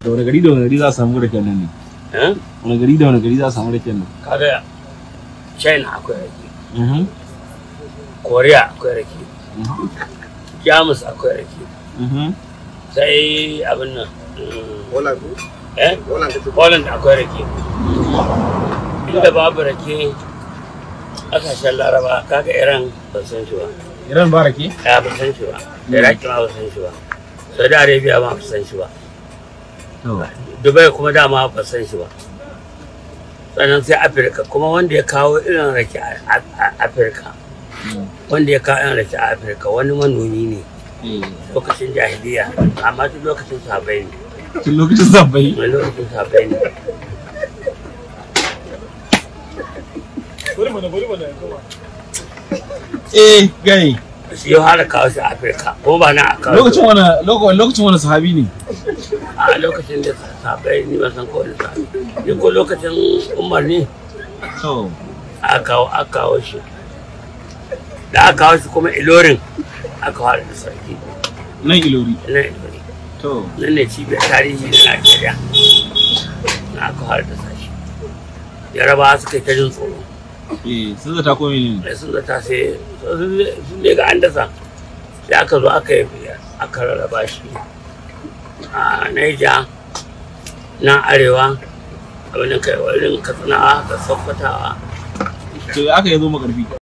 da wani gari da wani gari za a samu raken nan ne eh wani gari da wani gari za a samu raken nan kaga china akwai rake Mhm, korea akwai rake mhm, jamus akwai rake mhm. sai abin nan mm, Holland eh Holland ta Poland akwai rake. Inda babu rake ƙasashen Laraba kaga Iran ba san shi ba. Iran ba rake? Ya ba san shi ba. Iraki ma ba san shi ba. Saudi Arabia ma ba san shi ba. To, Dubai kuma dama ba san shi ba. Sannan sai Afirka kuma wanda ya kawo irin rake a a- Afirka. Wanda ya kawo irin rake a Afirka wani manomi ne eh, lokacin jahiliya amma duk lokacin sabai ne. tun lokacin zabbai. Wani lokacin sabai ne. Eh, gai. Shi ya fara kawo shi a Afirka ko ba na a kawo Lokacin wani lokacin lokacin wani sahabi ne? a lokacin da sabai ni ban san ko wani sabi ni ko lokacin umar ne To, aka kawo aka kawo shi da aka kawo shi kuma ilorin aka fara da sarki nan ilori. nan ilori To, nan ne cibiyar tarihi na najeriya na aka fara da sashi yaraba suka yi ta jin tsoro eh, sun zata ko menene? da sun zata sai sun ne ga an dasa sai aka zo aka yi aka rarraba shi a naija na arewa abin da kai wurin katsinawa da sokotawa To, aka yi zo makarfi.